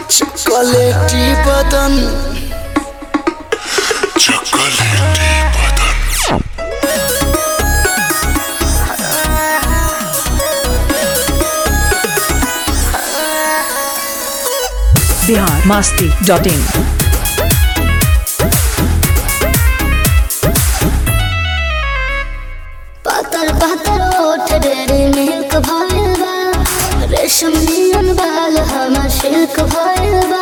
चॉकलेटी बदन चॉकलेटी बदन बिहार मास्ती डॉट इन पातर पातर ओठ डेरे मिल्क भइल बा रेशम नियन बाल हमर सिल्क भइल बा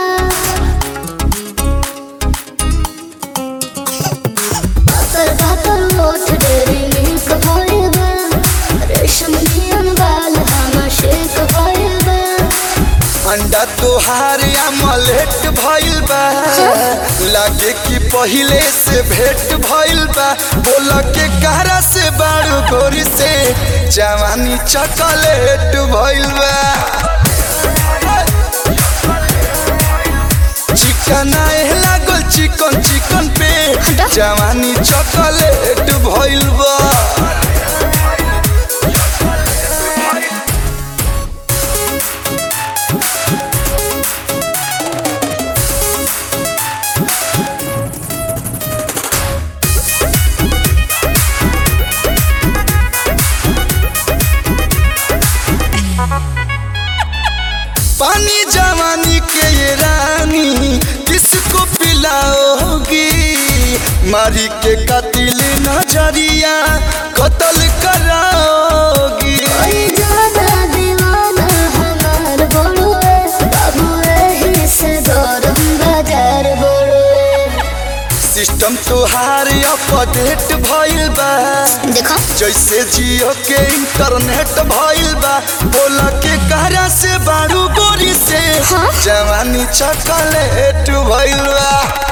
पातर पातर ओठ डेरे मिल्क भइल बा रेशम नियन बाल हमर सिल्क भइल बा अंडा तोहार अमलेट भइल बा लागे कि पहिले से भेंट भइल बा बोल के कहरा से बारू गोरी से जवानी चॉकलेट भइल बा चिकन आए लागल चिकन चिकन पे जवानी चॉकलेट भइल बा पानी जवानी के ये रानी किसको पिलाओगी मारी के कतिल नजरिया कत्ल कराओगी ओए ज्यादा दीवाना हमार बोलुए बाबू एही से गरम बाजार बोलुए सिस्टम तोहार अपडेट भइल बा देखो जैसे जियो के इंटरनेट भइल बा बोल के कहरा से बारू गोरी से हाँ? जवानी चॉकलेट भइल बा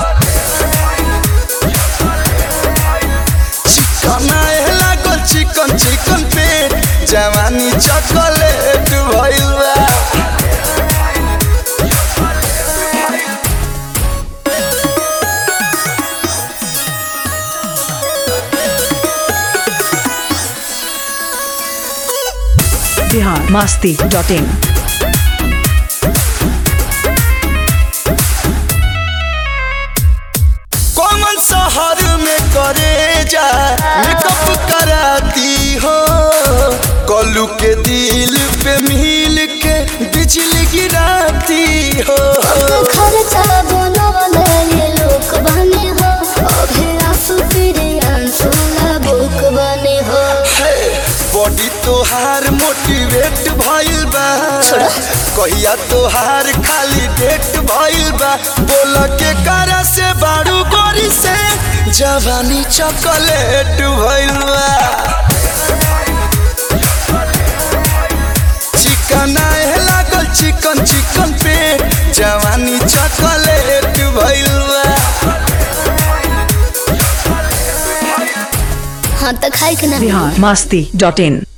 चिकन आए लागल चिकन चिकन पेट जवानी चॉकलेट भइल बा बिहार मास्ती डॉट इन कौन शहर में करे जा मेकअप कराती हो कलू के दिल पे मिल के बिजली गिराती हो खर्चा बनवले ये लोक बने हो अभी आंसू तेरे आंसू बुक बने हो बॉडी तोहार मोटिवेट भइल बा कहिया तोहार खाली डेट भइल बा बोल के करा से बारू गोरी से जवानी चॉकलेट भइल बा चिकन आए लागल चिकन चिकन पे जवानी चॉकलेट भइल बा हाँ तो खाई के ना बिहार मास्ती डॉट इन